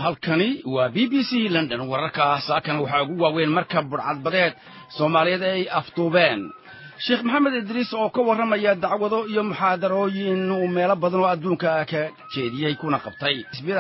halkani waa b b c london wararka saakan waxaa ugu waaweyn marka budhcadbadeed soomaaliyeed ay afduubeen sheekh maxamed idriis oo ka warramaya dacwado iyo muxaadarooyin uu meelo badan oo adduunka ka jeediyey kuna qabtay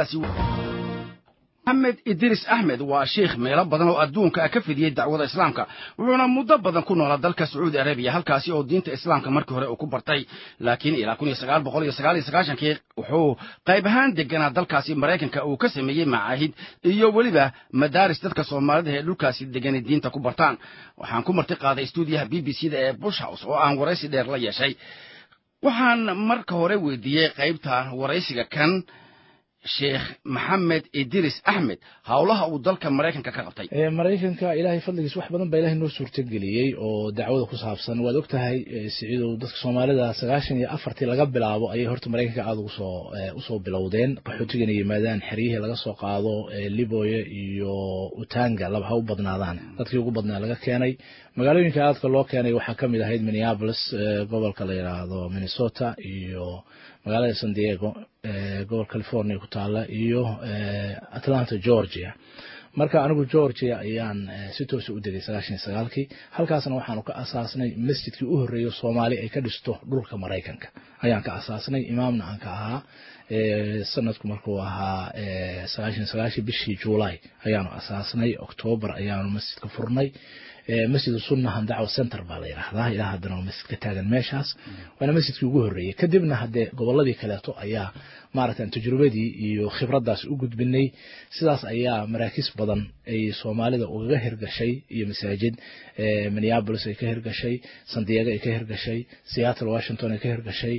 maxamed idriis axmed waa sheikh meelo badan oo adduunka ka fidiyey dacwada islaamka wuxuuna muddo badan ku noolaa dalka sacuudi arabiya halkaasi oo diinta islaamka markii hore uu ku bartay laakiin ilaa kun iyo sagaal boqol iyo sagaal iyo sagaashankii wuxuu qayb ahaan deganaa dalkaasi maraykanka uu ka sameeyey macaahid iyo weliba madaaris dadka soomaalida ee dhulkaasi degani diinta ku bartaan waxaan ku marti qaaday stuudiyaha b b c da ee bush house oo aan waraysi dheer la yeeshay waxaan marka hore weydiiyey qaybta waraysiga kan sheekh maxamed idris axmed howlaha uu dalka maraykanka ka qabtay maraykanka ilaahay fadligiis wax badan baa ilahay noo suurtageliyey oo dacwada ku saabsan waad og tahay siciidow dadka soomaalida sagaashan iyo afartii laga bilaabo ayay horta maraykanka aada ugusoo usoo bilowdeen qaxootigana yimaadaan xeryihii laga soo qaado liboya iyo utanga laba ha u badnaadaan dadkii ugu badnaa laga keenay magaalooyinka aadka loo keenay waxaa kamid ahayd minneapolis gobolka la yidhaahdo minnesota iyo magaalada san diego gobol california ku taala iyo atlanta georgia marka anigu georgia ayaan si toosa u degay sagaashan iyo sagaalkii halkaasna waxaanu ka asaasnay masjidkii u horreeyo soomaali ay ka dhisto dhulka maraykanka ayaan ka asaasnay imaamna aan ka ahaa sanadku markuu ahaa sagaashan sagaashii bishii july ayaanu asaasnay octoobar ayaanu masjidka furnay masjid sunnahan dacwa center baa la yidhaahdaa ilaa haddana waa masjid ka taagan meeshaas waana masjidkii ugu horreeyey kadibna haddee gobolladii kaleeto ayaa maaragtan tajrubadii iyo khibraddaas u gudbinay sidaas ayaa maraakiis badan ay soomaalida ugaga hirgashay iyo masaajid minneapolis ay ka hirgashay san diego ay ka hirgashay seattle washington ay ka hirgashay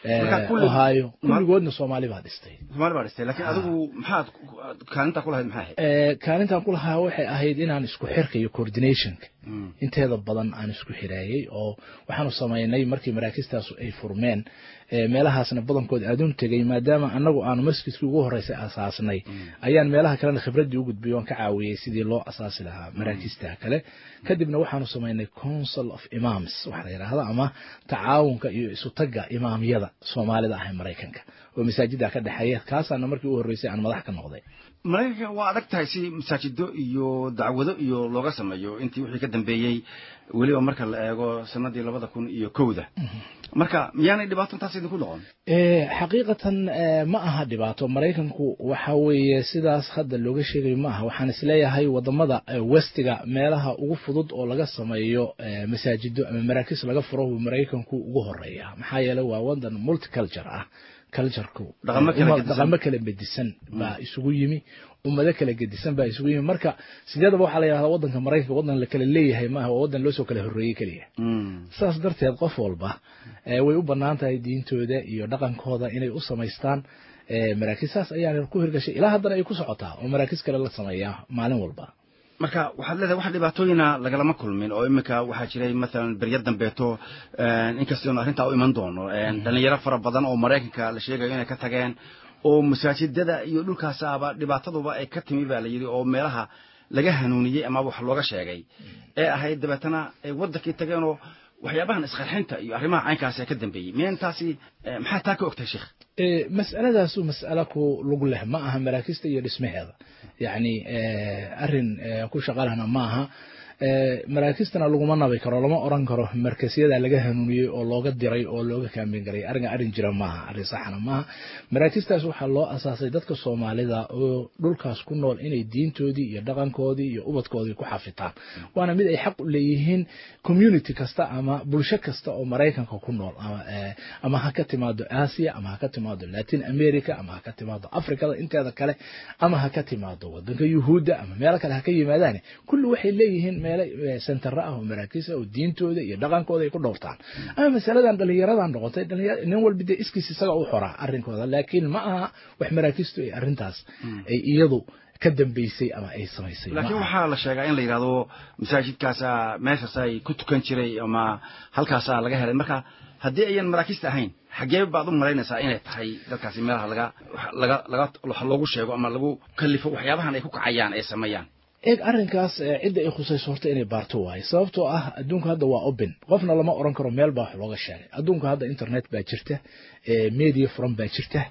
ohio kulligoodna soomaali baa dhistay soomaali baa dhistay laakiin adigu maxaad kaalintaa ku lahayd maxay ahayd kaalintaan ku lahaa waxay ahayd inaan isku xirka iyo coordinationka inteeda badan aan isku xiraayey oo waxaanu samaynay markii maraakistaas ay furmeen meelahaasna badankood aadun tegay maadaama anagu aanu masjidkii ugu horreysay asaasnay ayaan meelaha kalena khibraddii u gudbiyay oon ka caawiyey sidii loo asaasi lahaa maraakista kale kadibna waxaanu samaynay council of imams waxa la yidhaahda ama tacaawunka iyo isutagga imaamyada soomaalida ah ee maraykanka oo masaajida ka dhexeeya kaasaana markii u horreysay aan madax ka noqday maraykanka waa adag tahay si masaajido iyo dacwado iyo looga sameeyo intii wixii ka dambeeyey weliba marka la eego sanadii labada kun iyo kowda marka miyaanay dhibaato intaas idinku noqon xaqiiqatan ma aha dhibaato maraykanku waxa weeye sidaas hadda looga sheegayo ma aha waxaan isleeyahay wadamada westiga meelaha ugu fudud oo laga sameeyo masaajido ama maraakiis laga furo maraykanku ugu horeeya maxaa yeeley waa wadan multiculture ah cultureku dhaqamo kala gedisan baa isugu yimi ummado kala gedisan baa isugu yimi marka sideedaba waxaa la yidhahdaa wadanka maraykanka wadan la kala leeyahay maaha waa wadan loosoo kala horreeyey keliya saas darteed qof walba way u bannaan tahay diintooda iyo dhaqankooda inay u samaystaan maraakiisaas ayaana ku hirgashay ilaa haddana ay ku socotaa oo maraakiis kale la sameeyaa maalin walba marka waxaad leedahay wax dhibaatooyina lagalama kulmin oo iminka waxaa jiray mathalan berya dambeeto inkastoonu arrintaa u iman doono dhalinyaro fara badan oo maraykanka la sheegayo inay ka tageen oo masaajidada iyo dhulkaasaaba dhibaataduba ay ka timi baa la yidhi oo meelaha laga hanuuniyey ama wax looga sheegay ee ahayd dabeetana ay waddankii tageenoo waxyaabahan isqarxinta iyo arrimaha caynkaas ee ka dambeeyey meentaasi maxaa taa ka ogtahay sheekh mas'aladaasu mas'alo ku lug leh ma aha maraakista iyo dhismaheeda yacni arrin ku shaqalahna ma aha maraakistana laguma nabi karo lama oran karo markasyada laga hanuuniyey oo looga diray oo looga kaambin garay arringa arrin jira maaha arrin saxna maaha maraakistaas waxaa loo asaasay dadka soomaalida oo dhulkaas ku nool inay diintoodii iyo dhaqankoodii iyo ubadkoodii ku xafitaan waana mid ay xaq u leeyihiin community kasta ama bulsho kasta oo maraykanka ku nool ama ha ka timaado asia ama ha ka timaado latin america ama ha ka timaado africada inteeda kale ama ha ka timaado wadanka yuhuudda ama meelo kale ha ka yimaadaan kulli waxay leeyihiin meelo sentara ah oo maraakiis ah oo diintooda iyo dhaqankooda ay ku dhowrtaan ama masaladan dhalinyaradan noqotay nin walba dee iskiis isaga u xoraa arrinkooda laakiin ma aha wax maraakiistu ay arrintaas ay iyadu ka dambeysay ama ay samaysay laakiin waxaa la sheegaa in la yidhahdo masaajidkaasa meeshaas ay ku tukan jiray ama halkaasaa laga helay marka haddii ayan maraakiista ahayn xaggee baad u malaynaysaa inay tahay dadkaasi meelaha laga laga laga loogu sheego ama lagu kalifo waxyaabahan ay ku kacayaan ay sameeyaan eeg arrinkaas cidda ay khusayso horta inay baarto waaye sababtoo ah adduunka hadda waa open qofna lama oran karo meel baa wax looga sheegay adduunka hadda internet baa jirta media furan baa jirta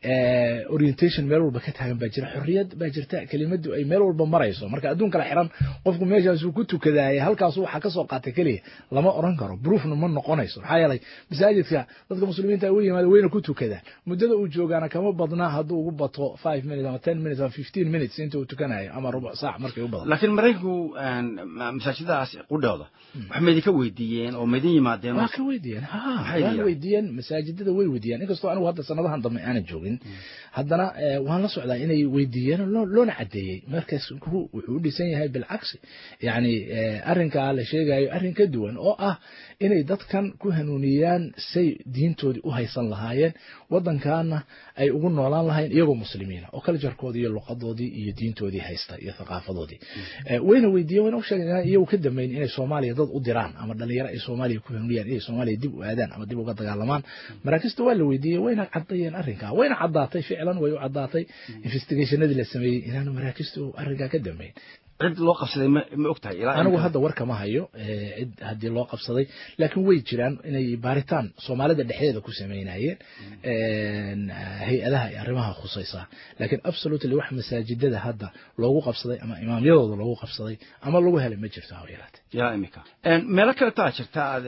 orientation meel walba ka taagan baa jira xorriyad baa jirta kelimadu ay meel walba marayso marka adduun kala xiran qofku meeshaasuu ku tukadaayay halkaasu waxaa ka soo qaatay keliya lama oran karo broofna ma noqonayso maxaa yeelay masaajidka dadka muslimiinta u yimaada wayna ku tukadaan muddada uu joogaana kama badnaa hadduu ugu bato five minutes ama ten minutes ama fifteen minutes inta uu tukanayo ama rubuc saac markay u badan laakiin maraykanku masaajidadaas qudhooda wax ma idinka weydiiyeen oo ma idin yimaadeen waa ka weydiiyeen ha waan weydiiyeen masaajidada way weydiiyeen inkastoo anigu hadda sanadahan dambe aanan joogin haddana waan la socdaa inay weydiiyeen loona cadeeyey markaas wuxuu u dhisan yahay bilcagsi yani arrinkaa la sheegayo arrin ka duwan oo ah inay dadkan ku hanuuniyaan say diintoodii u haysan lahaayeen waddankaana ay ugu noolaan lahayen iyagoo muslimiina oo kaljarkoodii iyo luqadoodii iyo diintoodii haysta iyo thaqaafadoodii wayna weydiiyeen wayna u sheegeen inaan iyagu ka dambeyn inay soomaaliya dad u diraan ama dhalinyaro ay soomaaliya ku hanuuniyaan inay soomaaliya dib u aadaan ama dib uga dagaalamaan maraakista waa la weydiiyey wayna cadayeen arrinkaa wayna caddaatay ficlan way u caddaatay investigationadii la sameeyey inaanu maraakistu arrinkaa ka dambeyn cid loo qabsaday ma ma og tahay ilaa anigu hadda war kama hayo cid haddii loo qabsaday laakiin way jiraan inay baaritaan soomaalida dhexdeeda ku sameynayeen hay-adaha ay arrimaha khusaysaa laakiin absolutely wax masaajidada hadda loogu qabsaday ama imaamyadooda loogu qabsaday ama lagu helay ma jirto haba yaraate ya imika meelo kale taa jirta aad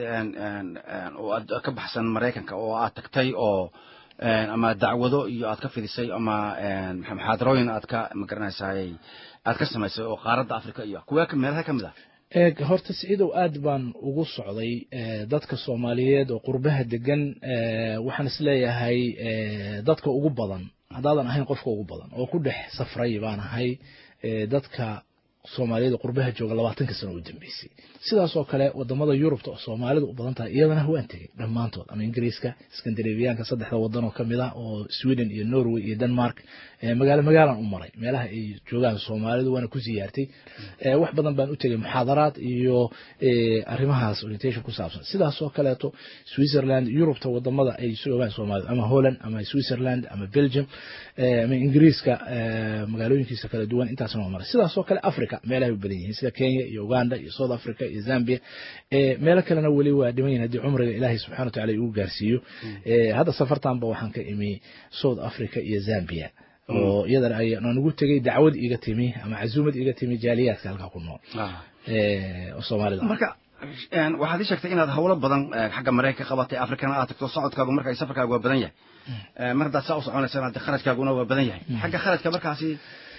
oo aad ka baxsan maraykanka oo aad tagtay oo ama dacwado iyo aad ka fidisay ama muxaadarooyin aad ka magaranaysaay aad ka samaysay oo qaaradda africa iyo kuwee meelaha ka mid ah horta siciidow aad baan ugu socday dadka soomaaliyeed oo qurbaha degan waxaan isleeyahay dadka ugu badan haddaadan ahayn qofka ugu badan oo ku dhex safray baan ahay dadka soomaaliyada qurbaha jooga labaatanka sano u dambeysay sidaas oo kale wadamada yurubta oo soomaalida u badan tahay iyadana waan tegey dhammaantood ama ingiriiska skandinaviyaanka saddexda wadan oo kamid ah oo sweden iyo norway iyo denmark magaalo magaalaan u maray meelaha ay joogaan soomaalidu waana ku siyaartay wax badan baan u tegey muxaadaraad iyo arrimahaas orientation ku saabsan sidaas oo kaleeto switzerland yurubta wadamada ay joogaan soomaalidu ama holland ama switzerland ama belgium ama ingiriiska magaalooyinkiisa kala duwan intaasna waa maray sidaas oo kale africa meelahay u badan yihiin sida kenya iyo uganda iyo south africa iyo zambia meelo kalena weli waa dhiman yihin haddii cumriga ilaahay subxana wa tacala igu gaarsiiyo hadda safartanba waxaan ka imi south africa iyo zambia oo iyadana aan ugu tegey dacwad iga timi ama casuumad iga timi jaaliyaadka halkaa ku nool oo soomaalida marka waxaad ii sheegtay inaad hawlo badan xagga maraykanka ka qabatay afrikana aad tagto socodkaagu marka safarkaagu waa badan yahay mar haddaad saa u soconaysana de kharajkaaguna waa badan yahay xagga kharajka markaasi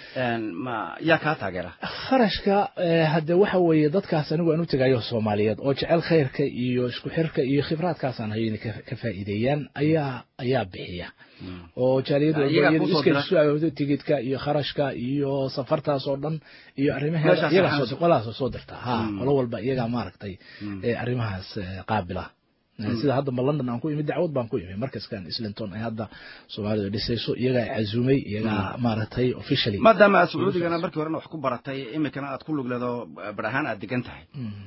ma yaa kaa taageera kharashka hadde waxa weeye dadkaas anigu aan u tegayo soomaaliyeed oo jecel khayrka iyo isku xirka iyo khibraadkaasaan hayo inay ka faa'iideeyaan ayaa ayaa bixiya oo jaaliyadu tigidka iyo kharashka iyo safartaas oo dhan iyo arrimaheeda iyagaa qolahaas soo dirtaa ha qolo walba iyagaa maaragtay arrimahaas qaabila sida hadda ma london aan ku imi dacwad baan ku imi markaskan islinton ay hadda soomaalida dhisayso iyagaa cazumay iyagaa maaragtay officially maadaama aad sacuudigana markii horena wax ku baratay imikana aad ku lugleedo bar ahaan aad degan tahay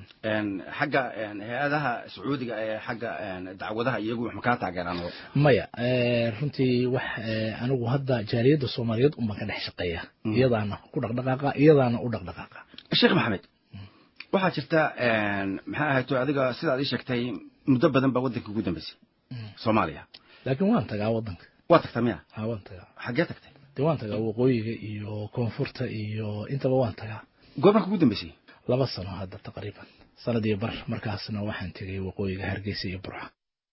xagga hay-adaha sacuudiga ee xagga dacwadaha iyagu wax ma kaa taageeraan maya runtii wax anigu hadda jaaliyadda soomaaliyeed unbaan ka dhex shaqeeya iyadaana ku dhaqdhaqaaqa iyadaana u dhaqdhaqaaqa sheekh maxamed waxaa jirta maxaa ahayto adiga sidaad ii sheegtay muddo badan baa waddanka ugu dambeysay soomaaliya laakiin waan tagaa waddanka waa tagta miya ha waan tagaa xaggee tagtay de waan tagaa waqooyiga iyo koonfurta iyo intaba waan tagaa goormarka ugu dambeysay laba sano hadda taqriiban sanad iyo bar markaasna waxaan tegay waqooyiga hargeysa iyo burca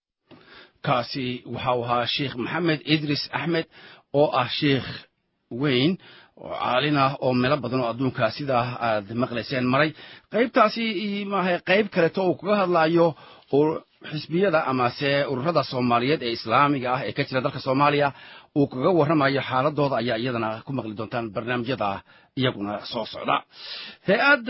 kaasi waxau ahaa sheikh maxamed idris axmed oo ah sheikh weyn oo caalin ah oo meelo badan oo adduunka sidaa aad maqlayseen maray qaybtaasi maaha qayb kaleto uu kaga hadlaayo xisbiyada amase ururada soomaaliyeed ee islaamiga ah ee ka jira dalka soomaaliya uu kaga warramayo xaaladooda ayaa iyadana ku maqli doontaan barnaamijyada iyaguna soo socda